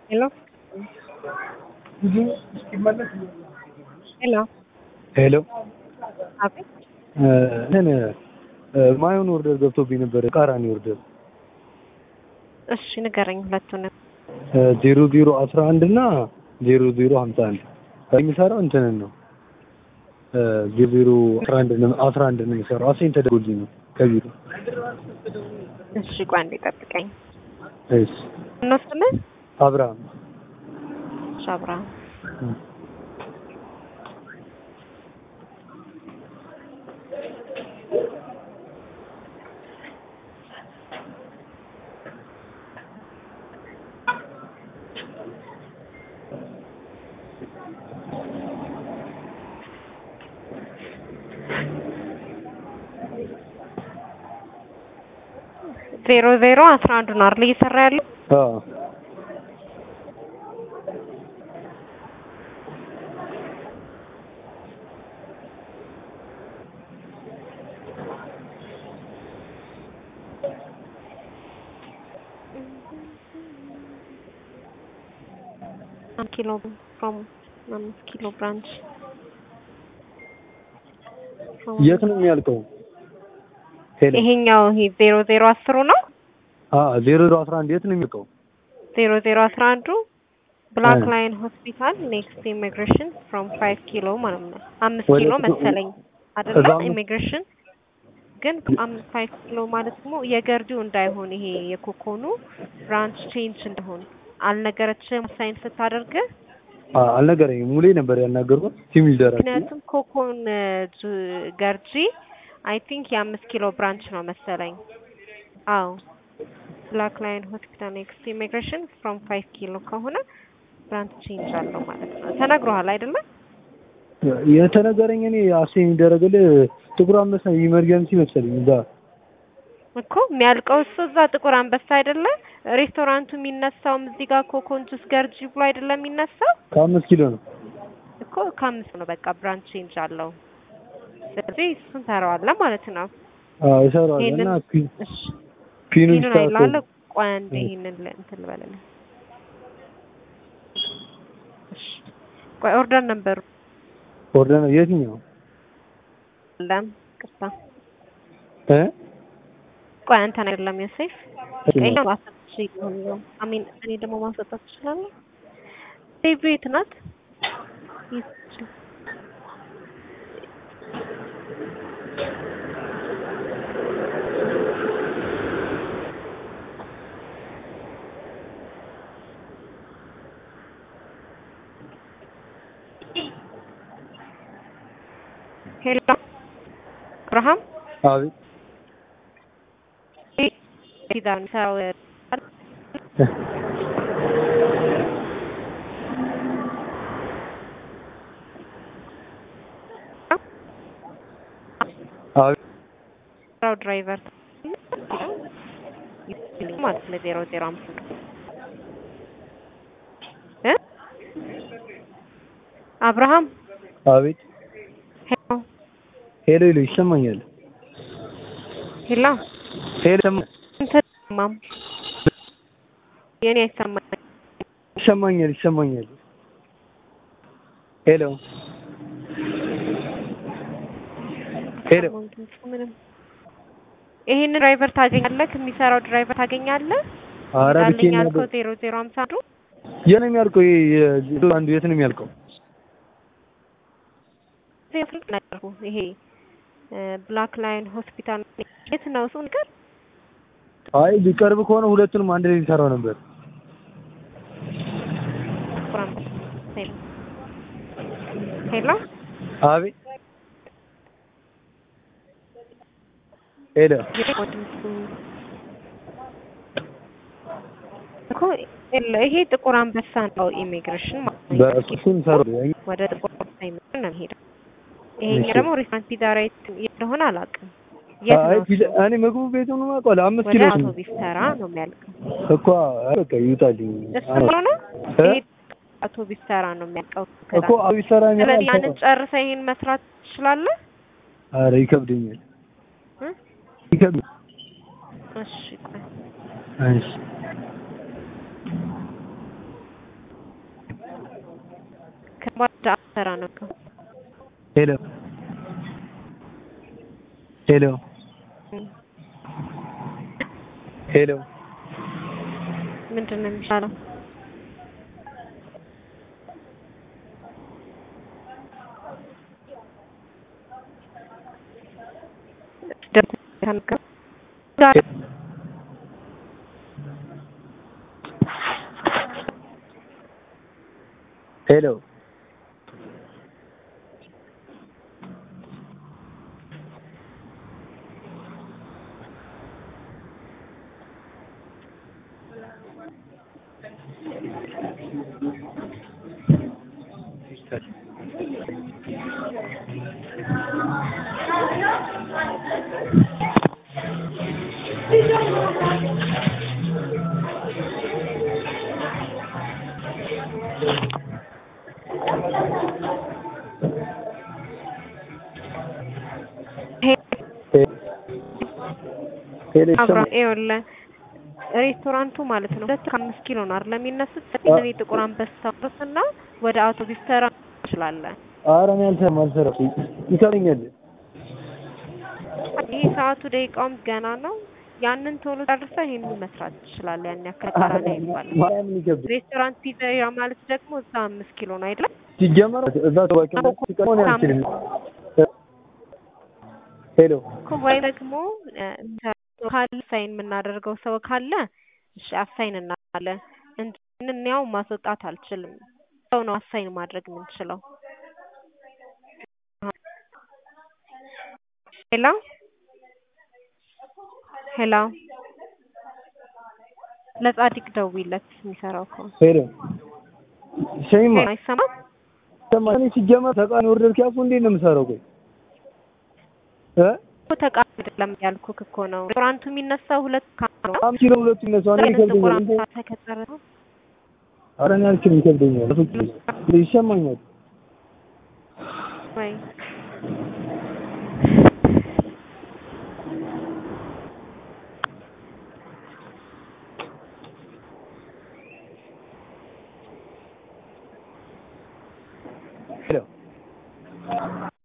Hello? ሄሎ ሄሎ አቤት እንትን ማየውን ኦርደር ገብቶብኝ ነበር። ቃራኒ ኦርደር እሺ ንገረኝ ሁለቱንም ዜሮ ዜሮ አስራ አንድ እና ዜሮ ዜሮ ሀምሳ አንድ የሚሰራው እንትንን ነው ዜሮ ዜሮ አስራ አንድ ነው አስራ አንድ ነው የሚሰራው አሴን ተደርጎልኝ ነው ከቢሮ እሺ ቆይ አንዴ ጠብቀኝ እሺ እንወስድልህ አብርሃም እሺ አብርሃም ዜሮ ዜሮ አስራ አንዱ ነው አይደል እየሰራ ያለው አዎ አንድ ኪሎ ፍሮም አምስት ኪሎ ብራንች የት ነው የሚያልቀው? ሄሎ ይሄኛው ይሄ ዜሮ ዜሮ አስሩ ነው አ ዜሮ ዜሮ አስራ አንድ የት ነው የሚያልቀው? ዜሮ ዜሮ አስራ አንዱ ብላክ እ ላይን ሆስፒታል ኔክስት ኢሚግሬሽን ፍሮም ፋይቭ ኪሎ ማለት ነው። አምስት ወደ ኪሎ ኪሎ- መሰለኝ አይደለ? እዛ አምስት- ኢሚግሬሽን ግን አምስት ፋይቭ ኪሎ ማለት ደግሞ የገርዲው እንዳይሆን ይሄ የኮኮኑ ብራንች ቼንጅ እንደሆን አልነገረችም ሳይን ስታደርግ አ አልነገረኝም። ሙሌ ነበር ያናገርኩት ቲም ሊደር ምክንያቱም ኮኮን ጁ- ገርጂ አይ ቲንክ የአምስት ኪሎ ብራንች ነው መሰለኝ። አዎ ብላክ ላይን ሆስፒታል ኔክስት ኢሚግሬሽን ፍሮም ፋይቭ ኪሎ ከሆነ ብራንች ቼንጅ አለው ማለት ነው። ተነግሮሃል አይደለም? የተነገረኝ እኔ አሴ የሚደረግልህ ጥቁር አንበሳ ኢመርጀንሲ መሰለኝ እዛ እኮ የሚያልቀው እሱ እዛ ጥቁር አንበሳ አይደለ? ሬስቶራንቱ የሚነሳውም እዚህ ጋር ኮኮን ጁስ ገርጂ ብሎ አይደለም የሚነሳው ከአምስት ኪሎ ነው። እኮ ከአምስት ነው በቃ ብራንች ቼንጅ አለው። ስለዚህ እሱን ሰራዋለህ ማለት ነው። አዎ ይሰራዋል ይሄንን እና ፒ- እሺ ፒኑን ይህንን አይልሃለሁ። ስታውቀው ቆይ አንዴ እ። ይህንን ለ- እንትን ልበልልህ። እሺ ቆይ ኦርደር ነበሩ ኦርደር ነው የትኛው ለም ቅርታ እ ቆይ አንተ ነው አይደለም ዮሴፍ እሺ። ቀይ ማሰጥ ይችላል። አሚን እኔ ደግሞ ማስወጣት እችላለሁ። ሴቭ የት ናት? ይች ሄሎ አብርሃም አቤት ዳን ሰው አቤት ስራው ድራይቨር ማለት ነው ዜሮ ዜሮ አምስት እ አብርሃም አቤት ሄሎ ሄሎ ሄሎ ይሰማኛል። ሄሎ ሄሎ ይሰማ- እንትን ማም የኔ አይሰማኝ ይሰማኛል ይሰማኛል። ሄሎ ሄሎ ምንም ይሄንን ድራይቨር ታገኛለህ? የሚሰራው ድራይቨር ታገኛለህ? ኧረ ዳልኝ ብቻዬን ያልከው ነበር። ዜሮ ዜሮ አምሳ አንዱ የት ነው የሚያልቀው? ይሄ የ- አንዱ የት ነው የሚያልቀው? ዜሮ ስልክ ነገርኩ። ይሄ ብላክ ላይን ሆስፒታል የት ነው እሱ ነገር? አይ ቢቀርብ ከሆነ ሁለቱንም አንድ ላይ ሊሰራው ነበር። ቁራን ሄሎ ሄሎ አቤት ሄሎ እኮ የለ ይሄ ጥቁር አንበሳ ነው ኢሚግሬሽን ማለት ነው። በእሱን ሰሩ ወደ ጥቁር አንበሳ ኢሚግሬሽን ነው የሚሄደው። ይሄኛው እሺ። ደግሞ ሬስቶራንት ፒዛ ራይት እንደሆነ አላውቅም። የት አይ ነው ፒዛ እሱ? እኔ ምግቡ ቤቱን አውቀዋለሁ። አምስት ወደ ኪሎ ነው አውቶቢስ ተራ ነው የሚያልቀው። እኮ በቃ ይውጣልኝ። እሱ አዎ። ነው እ? ይሄ አውቶቢስ ተራ ነው የሚያልቀው። እኮ አብይ ሰራ ስለዚህ ያንን ጨርሰህ ይሄን መስራት ትችላለህ? ኧረ ይከብደኛል እ? ይከብድ እሺ ቆይ እሺ ሰራ ነው። ሄሎ ሄሎ ሄሎ ምንድን ነው የሚሻለው? ሄሎ ሄሎ አብራ ይኸውልህ ሬስቶራንቱ ማለት ነው ሁለት ከአምስት ኪሎ ነው አይደል የሚነሱት። እኔ ጥቁር አንበሳ እና ወደ አውቶቡስ ተራ እንችላለን። ኧረ እኔ አልሰራም አልሰራም ይሰረኛል ይህ ሰዓቱ ደቂቃውም ገና ነው። ያንን ቶሎ ጨርሰህ ይሄንን መስራት ትችላለህ። ያን ያክል ቀራኒ አይባልም። ማርያምን ይከብድ ሬስቶራንት ፒዘሪያ ማለት ደግሞ እዛ አምስት ኪሎ ነው አይደለም? ሲጀመር እዛ ተባኪ ሲቀሆን አልችልም ሄሎ እኮ ወይ ደግሞ ካለ ሳይን የምናደርገው ሰው ካለ እሺ አሳይን እናለን እንጂ ይህንን ያው ማስወጣት አልችልም። ሰው ነው አሳይን ማድረግ የምንችለው። ሄሎ ሄሎ ለጻድቅ ደውይለት የሚሰራው እኮ ሄሎ ሸይማ አይሰማም። ሰማኝ ሲጀመር ተቃኒ ወርደር ኪያፉ እንዴት ነው የምሰራው? ቆይ እ እኮ ተቃራኒ አይደለም ያልኩህ እኮ ነው። ሬስቶራንቱ የሚነሳው ሁለት ካም ነው። አምስት ኪሎ ሁለቱ ይነሳው እኔ ጥቁር ይከብደኛል። አንበሳ ተከተረ ነው። ኧረ እኔ አልችልም ይከብደኛል። ይሰማኛል ወይ